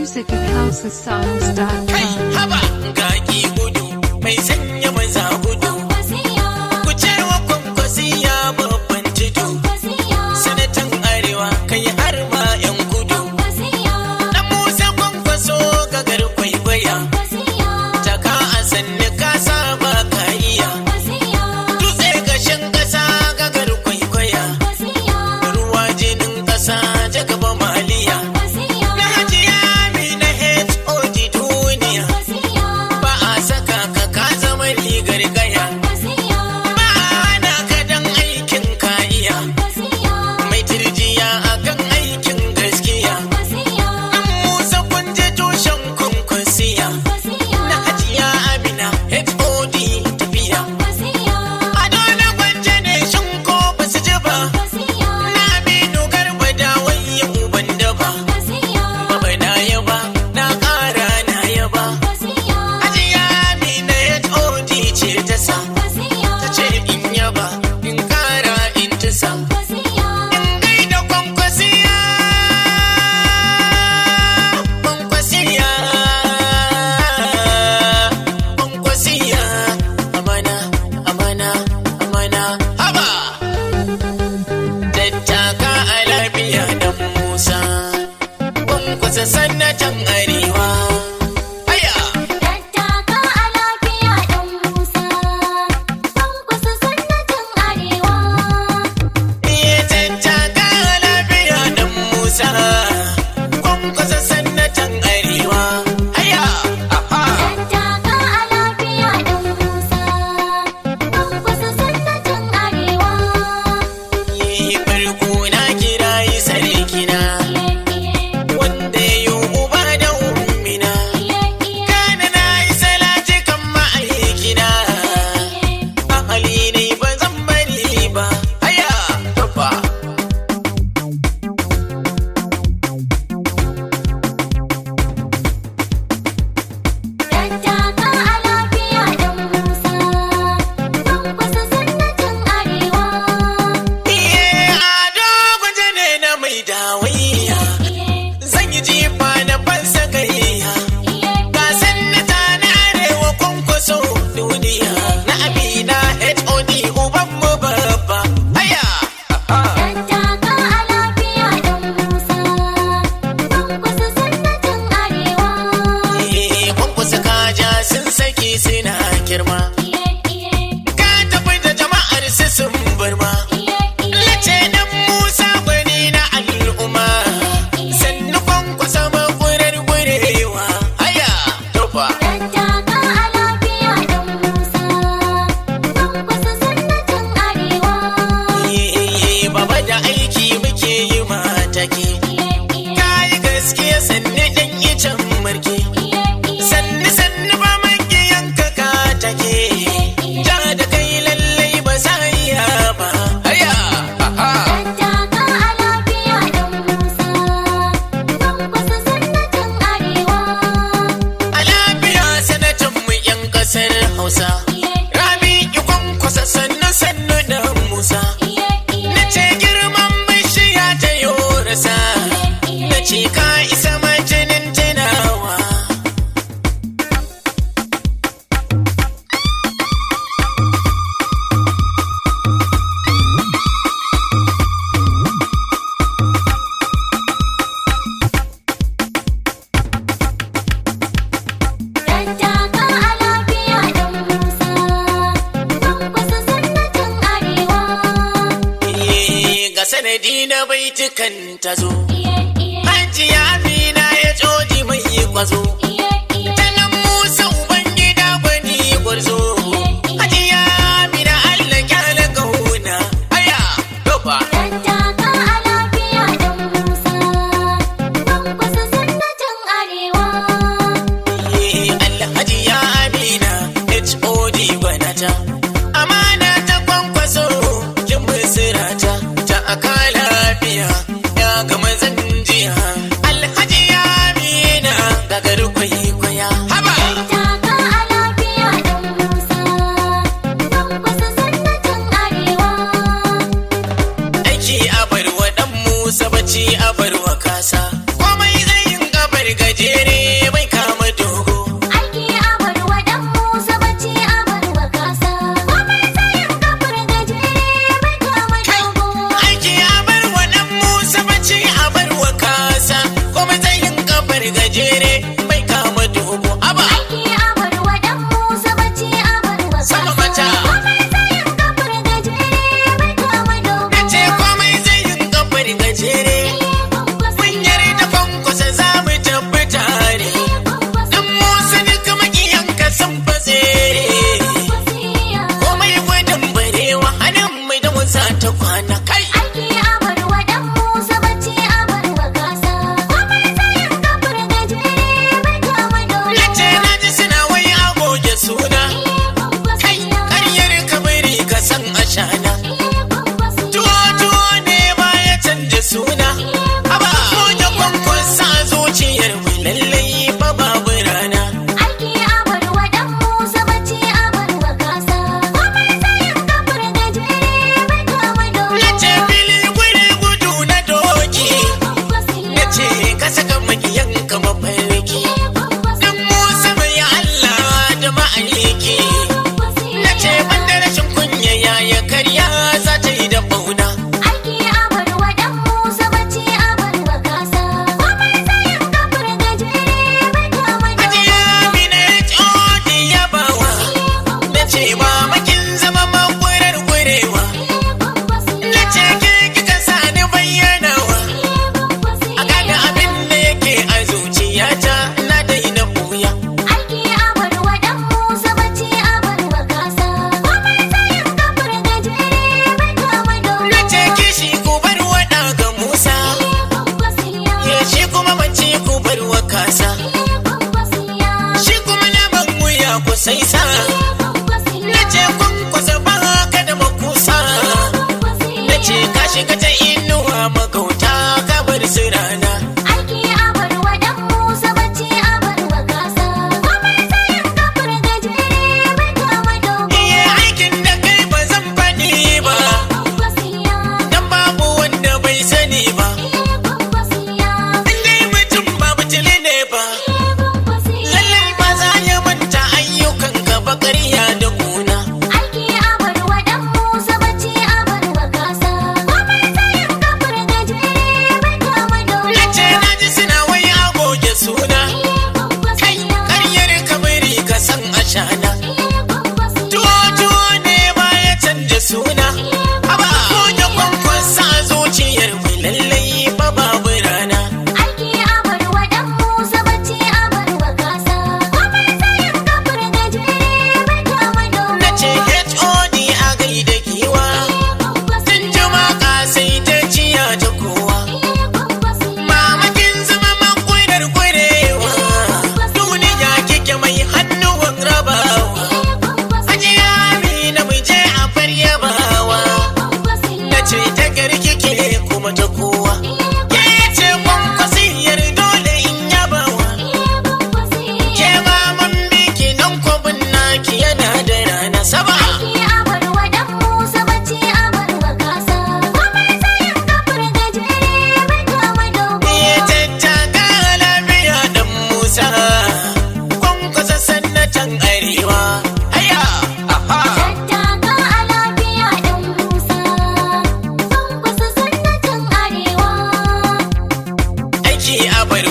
music at housesongs.com. haba ga ki gudu mai sanya maza gudu ku ce wa kwankwasiya babban tudu sanatan arewa kai har ma yan kudu dan musa kwankwaso gagar kwaikwaya taka a sanni ka saba ka iya dutse gashin kasa gagar kwaikwaya ruwa jinin kasa ta gaba maliya na hajiya mi na hod duniya ba a saka ka ka zama rigar gaya ba ana ka dan aikin ka iya mai turjiya akan aikin gaskiya dan musa kun je tushen kunkusiya na hajiya amina hod tafiya ado na gwanje ne shin ko ba su ji ba na aminu garba da wayan uban daba baba na yaba na kara na yaba hajiya amina hod ce ta sa ta ce in yaba in kara in tisa in gaida kwankwasiya kwankwasiya kwankwasiya amana amana amana haba tattaka a lafiya dan musa kwankwasa sannatan arewa haya iya tattaka a lafiya dan musa kwankwasa sannatan arewa haya aha yi farko na kira yi sarkina wanda ya yi uba da ummina kana na yi salati kan ma'aikina a hali ne ba zan bari ba haya tafa iye ado gwaje ne na mai dawaiya zan yi jifa na fansa gayya ga sannata na arewa kwankwaso duniya na amina hod uban mu babba haya iye kwankwasa kaja sun saki suna girma ka tafi da jama'ar su sun barma Lace dan Musa gwani na al'umma sannu kwankwasa mafurar gurewa haya tofa Iye, baba da aiki muke yi matake kayi gaskiya sannu dan icen marke sannu sannu ba makiyanka ka take ja da kai lallai ba za iya ba haya aha a lafiya sanatan mu yan kasar hausa rabi ikon kwasa sannu sannu da musa na ce girman bishiya ta yorasa na ce ka isa majinin tunawa Eh, ga sanadi na baitukan ta zo hajiya amina ya joji mai kwazo ta nan musa ubangida gwani gwarzo hajiya amina allah kyala kauna aya dofa Eh, alhaji ya amina hod gwanata amana ta kwankwaso kin bisirata ta aka lafiya ya gama zanjiya alhaji ya amina gagar kwaikwaya haba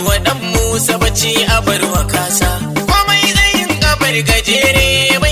wa dan Musa bacci a bar wa kasa komai tsayin gabar gajere